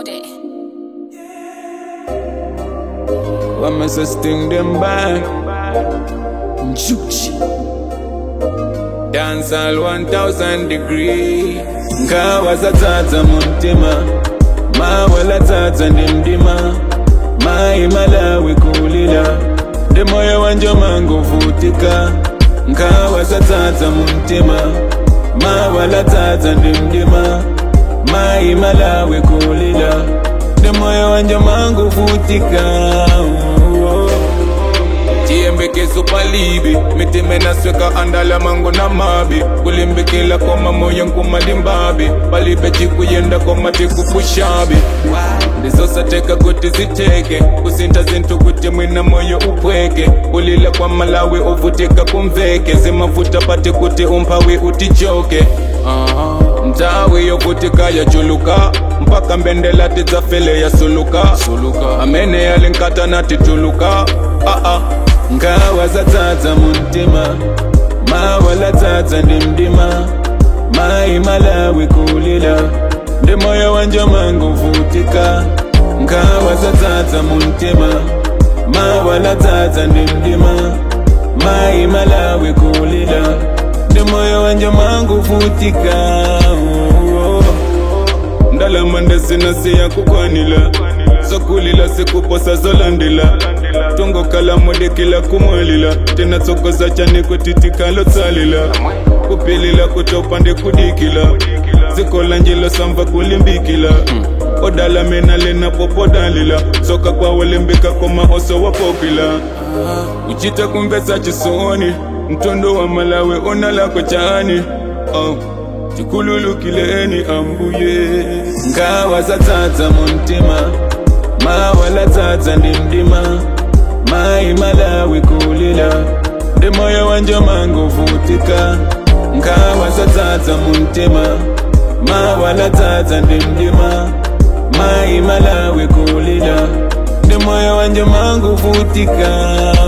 day. Wama so sting them back Njuchi Dance all 1000 degree Nkawa za tata muntima Mawala tata ndimdima Mai malawi kulila Demoyo wanje mangu vutika Nkawa za tata muntima Mawala tata ndimdima Mai malawi kulila Demoyo wanje mangu vutika tiyembekezo palibi mitime nasweka andala mango na mabi kulimbikila koma moyo nkumalimbabi palibe cikuyenda koma tikupushabi ndizosateka kuti ziteke kusinta zintu kuti mwina moyo upweke kulila kwa malawi uvutika kumveke zimavuta pati kuti umphawi utichoke mtawi yovutika yachuluka mpaka mbendela tidzafele yasuluka suluka amene yalinkata natituluka ah -ah. ngawa zatsatsa muntima mawala tsatsa ndimdima mai malawi kulila ndi moyo wanje mangu vutika ngawa zatsatsa muntima mawala tsatsa ndimdima mai malawi kulila ndi moyo wanje mangu vutika oh, oh. ndalama ndasinasiya kukwanila zokulila sikuposa zolandila tongokala modekila kumwalila tena tsokoza chane kutitikalo tsalila kupilila kutopande kudikila zikola njilo samva kulimbikila odala mena lena popodalila soka kwawolembika koma oso wapopila uchita kumvesa chisoni mtondo wa malawe onalako chani oh. tikululukileni ambuye ngawa zatsatsa muntima mawala tsatsa ndimdima mai malawi kulila ndi moyo wanje mangu vutika ngawa zatsatsa muntima mawala tsatsa ndimdima mai malawi kulila ndi moyo wanje mangu vutika